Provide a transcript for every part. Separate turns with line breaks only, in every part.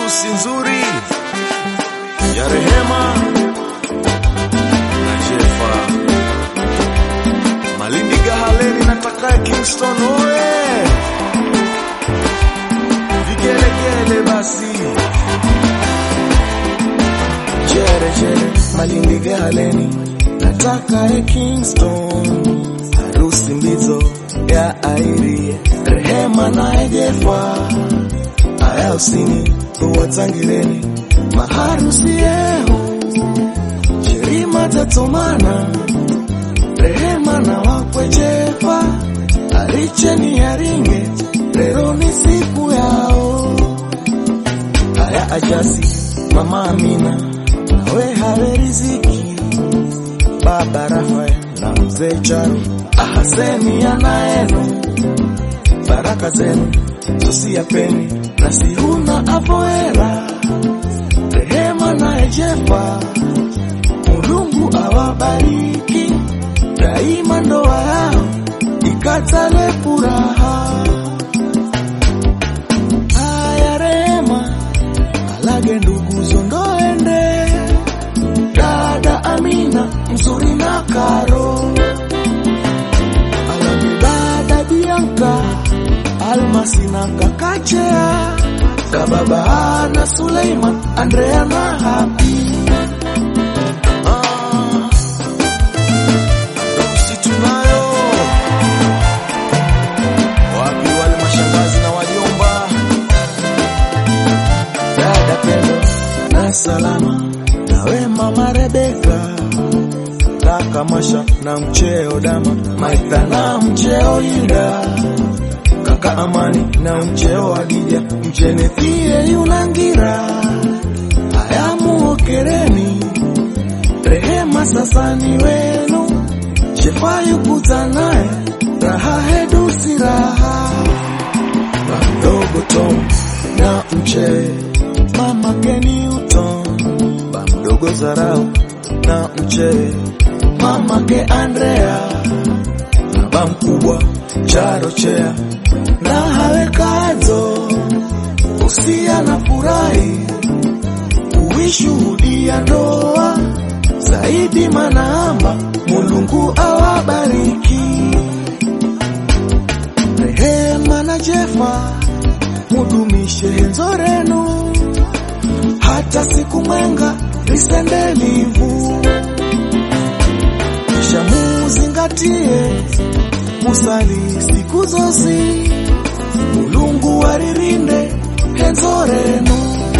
harusi nzuri ya Rehema na Jefa Malindi Gahaleni na Takaya Kingston oe vigelegele basi jere jere Malindi Gahaleni na Takaya Kingston harusi mbizo ya Airi Rehema na Jefa aya usini uwatangireni maharusi yehu shirima tatomana rehema na wakwejefa aricheni yaringe lero ni siku yao aya ajasi mama amina nawe have riziki baba rafael na mzee charo ahaseni anaenu baraka zenu tusiyapeni na sihuna avoera rehema na ejefa mulungu awabariki daima ndoa yao ikatale furaha haya rehema alage ndugu zondoende dada amina mzuri na karo alage dada bianka almasi na kakachea kababa na suleiman andrea na hapi Ah, harusi tunayo wapi wale mashangazi na wajomba dada pendo na salama nawe mama rebeka kaka masha na mcheo dama maitha na mcheo yuda kaka amani na mcheo adija mchenethie yunangira ayamuokereni rehema sasa ni wenu shefayu kuza naye raha hedusi raha bamdogo tom na mchee mama keni uton bamdogo zarau na mchee mama ke andrea na bamkubwa charochea na hawekazo usia na furahi kuishuhudia ndoa zaidi manaamba mulungu awabariki rehema na jefa mudumishe nzorenu hata siku mwenga lisendelivu kisha muzingatie musali siku zosi mulungu waririnde henzorenu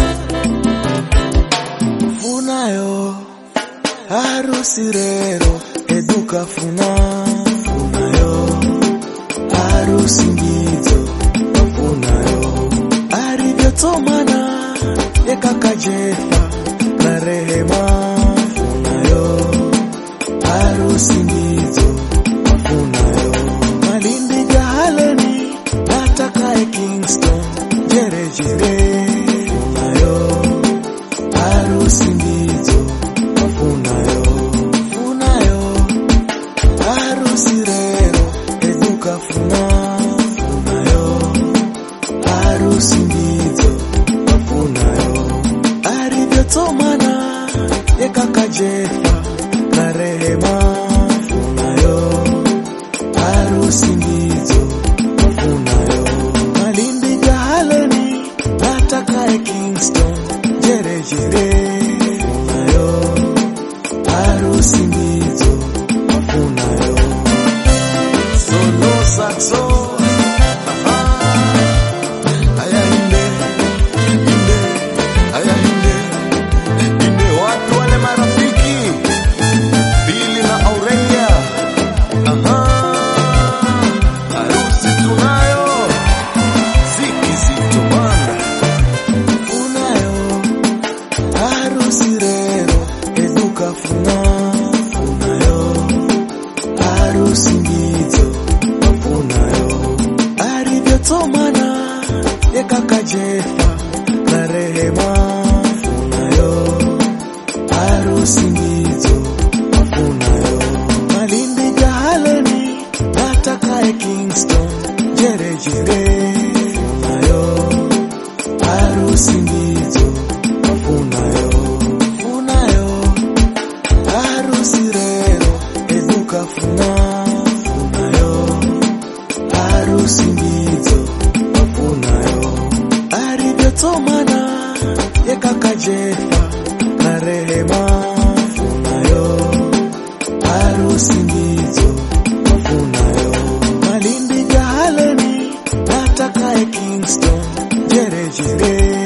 funayo harusi rero eduka funa funayo harusi mbizo funayo arivyotomana yekakajefa na rehema funayo harusi mbizo funayo malindi gahaleni natakae kingston jerejere funayo harusi mbizo funayo funayo harusi rero eduka funa funayo harusi mbizo funayo arivyotomana yekakajefa na rehema funayo harusi mbizo funayo malindi gahaleni natakae kingston jerejere funayo harusi mbizo funayo solo saxo aya inde inde aya inde inde watu wale marafiki Billy na Aurelia aha harusi tunayo ziki zito banda unayo harusi rero eduka funa funayo harusi mbizo funayo arivyotomana yekakajefa na rehema funayo harusi mbizo funayo malindi gahaleni natakae kingston jerejere funayo harusi mbizo funa funayo harusi ndizo funayo alivyotomana ye kaka Jefa na Rehema funayo harusi ndizo funayo Malindi Jahaleni natakaye Kingston jerejere